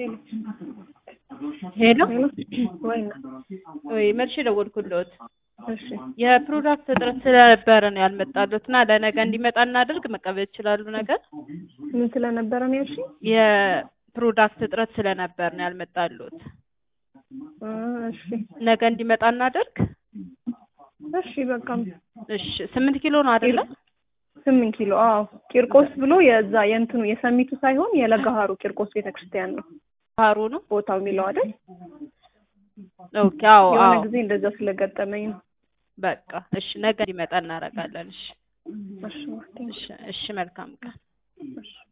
ሄሎ ወይና ወይ መልሼ ደወልኩልዎት። እሺ የፕሮዳክት እጥረት ስለነበረ ነው ያልመጣሉት እና ለነገ እንዲመጣ እናድርግ። መቀበል ይችላሉ ነገር ምን ስለነበረ ነው ያልሽኝ? የፕሮዳክት እጥረት ስለነበር ነው ያልመጣሉት። እ እሺ ነገ እንዲመጣ እናድርግ። እሺ በቃ እሺ ስምንት ኪሎ ነው አይደለ? ስምንት ኪሎ አዎ። ቂርቆስ ብሎ የዛ የእንትኑ የሰሚቱ ሳይሆን የለገሃሩ ቂርቆስ ቤተክርስቲያን ነው ሀሩ ነው። ቦታው የሚለው አይደል? ኦኬ አዎ የሆነ አዎ ጊዜ እንደዛ ስለገጠመኝ ነው። በቃ እሺ ነገ እንዲመጣ እናደርጋለን። እሺ እሺ ማርቴ፣ እሺ እሺ መልካም ቀን። እሺ